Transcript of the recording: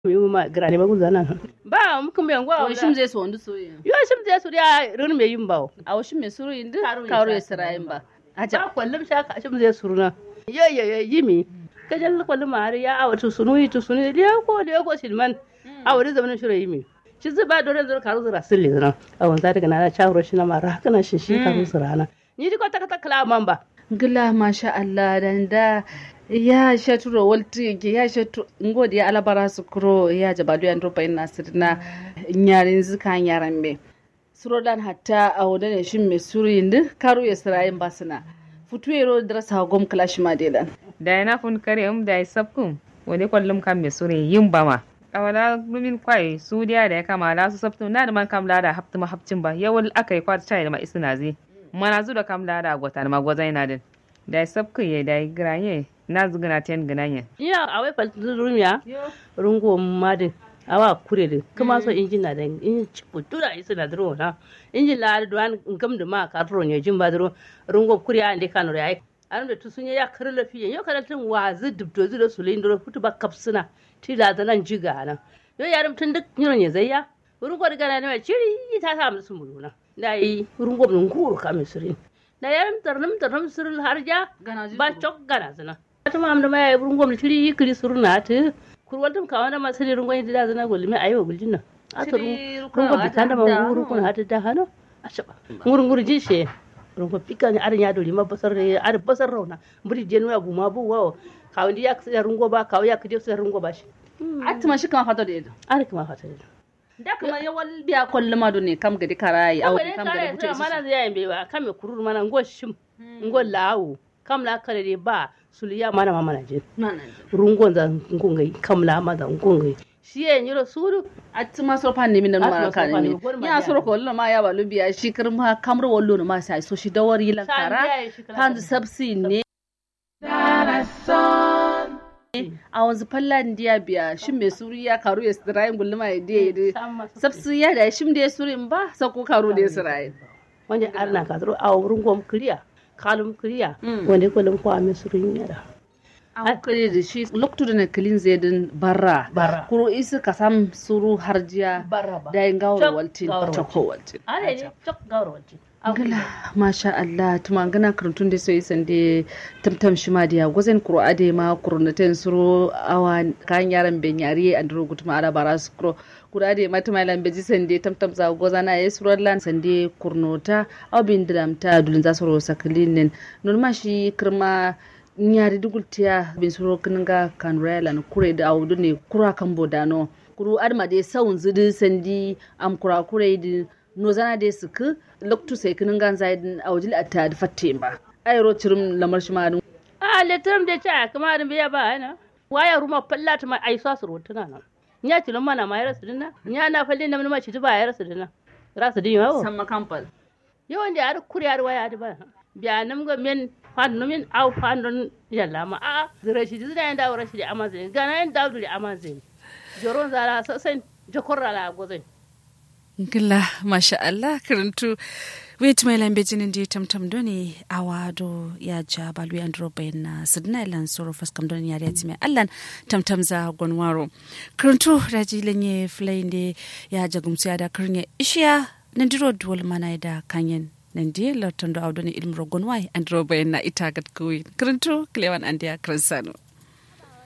ma grani ma guzana ba mu kuma yango Wai shim zai so wanda so yin. yo shim zai su ya run me yin bawo A wasu mai suru yin duk Karo ya karo ya sa- sirayin ba. ba Aja. kwallum shaka shim zai suruna yo yo yo yimi kajal kwallum har ya awatu sunu yi tu sunu ya ko da ko silman awari zamanin shiro yimi shi zai ba dore zura karu zura sirri zana awon za daga na chawro shi na mara haka na shi shi karu zura na ni di ko ta ta kala man ba Gila masha Allah dan da ya shaturo walti yake ya shatu ngodi ya alabara su kuro ya jabadu ya ndropa ina sirna nyarin zika nyaran me. Suro dan hatta a wadda ne shin mai suru yin duk karo ya sirayin basina. Futu yero drasa gom kalashi ma delan. da yana fun kare um da sabkum wani kwallum kan me sure yin bama awala lumin kwai su dia da ya kama la su sabtum na da man kam la da haftu ma hafcin ba yawal akai kwat chai da ma isna zi mana zu da kam la da gota ma gozai na din da sabku ye da granye na zugana ten gananye iya awai fal rumiya rungo madin awa kure de kuma so injin na da in cipu tura isu na dro na injin la duan ngam da ma ka ro ne jin ba dro rungo kure ande kanu ya an da tusun ya kar lafiya yo kada tun wazi dubdo zu da sulin dro futu ba kapsuna ti la da nan jiga nan yo yarum tun duk nyiro ne zayya rungo da gana ne ciri ta sa musu muluna dai rungo mun kuru kamisirin da yarum tarnum tarnum sirul harja ba cok gana zina ta ma amda maya burun gwamnati tiri kiri surna ta kurwal tum kawana ma sani rungon yadda da zana golmi ayo guljin nan a ta rungon bitan da manguru kun hata da hano a shaba ngurun ngurun jin she rungon pika ni arin ya dori ma basar re ar basar rauna buri jenu ya buma bu wawo kawandi ya ksa rungo ba kawo ya kije sa rungo ba shi Atima shi kama fato da yadda. ar kuma fata da Da kuma yawal biya kwallo ma ne kam gadi karayi a awo wani kam gadi kare buta sa isu. mana zai yin bewa kame kurur mana ngo shim ngo lawo kam la kare de ba suliya mana mama na je Na na. rungon za ngungai kam la ma za ngungai shi ye nyiro suru Atima soro pa nemi nan Atima ma ka soro pa nemi. nemi, gwar ma Ya biya. soro ko wallo ma ya balu biya shi kirma kamar wallo ma sai so shi dawari lan San kara. biya shi kala Kan kala. sabsi ne. A wanzu fallan diya biya shin mai suri ya karu ya sirayin gulluma ya diya ya diya. Sam masa- Sabsi ya da shim da ya suri in ba sako karu da ya sirayin. wanda arna ka zuru a rungon kriya kalum kriya Mm. wanda ko lam ko ame suru nyara An kare da shi loktu da na kilin zedin barra. Barra. Kuro isi ka sam suru harjiya. barra ba Da yin gawar Chok waltin. gawar Choko waltin. ale ne chok gawro wati Gala, masha Allah, tuma gana karantun da so isan da tamtam shi ma diya gwazen kuro ade ma kuro na ten suro awa kan yaran ben yari an duro gutuma ara bara su kuro kuro ade ma tuma lan beji san da tamtam za gwaza na yes suro lan san da kurnota aw bin dram ta dulin za suro saklinin non ma shi kirma nyari dugultiya bin suro kininga kan relan kure da awudu ne kura kan bodano kuru adma de sawun zidi sandi am kura kure di no zana de suku loktu sai kinin gan zaidin awjil atta da fatte ba ayro cirim lamar shi ma dun a le tram de cha kuma da biya ba ana waya ruma fallata ma ai sa suru tuna nan nya tilon mana ma yara su dinna nya na falle na ma ci ba yara su dinna rasu din yawo samma kampal yawan da har kuriyar waya da ba biya nam ga men fan no men au fan don yalla ma a zira shi zira yanda wura shi da amazin gana yan dawdu da amazin joron zara sasan jakorra la gozai Gila, masha Allah, karantu. Wait mai lambe jinin di tamtam doni awado ya ja balu ya ndro bayan na sidna ilan soro faskam doni ya riati mai allan tamtam za gwanwaro. Karantu raji lenye flainde ya jagumsu ya da karnya ishiya nandiro duwal mana da kanyen nandi lartando awdoni ilmro gwanwai andro bayan na ita gat kuwi. Karantu klewan andiya kransano.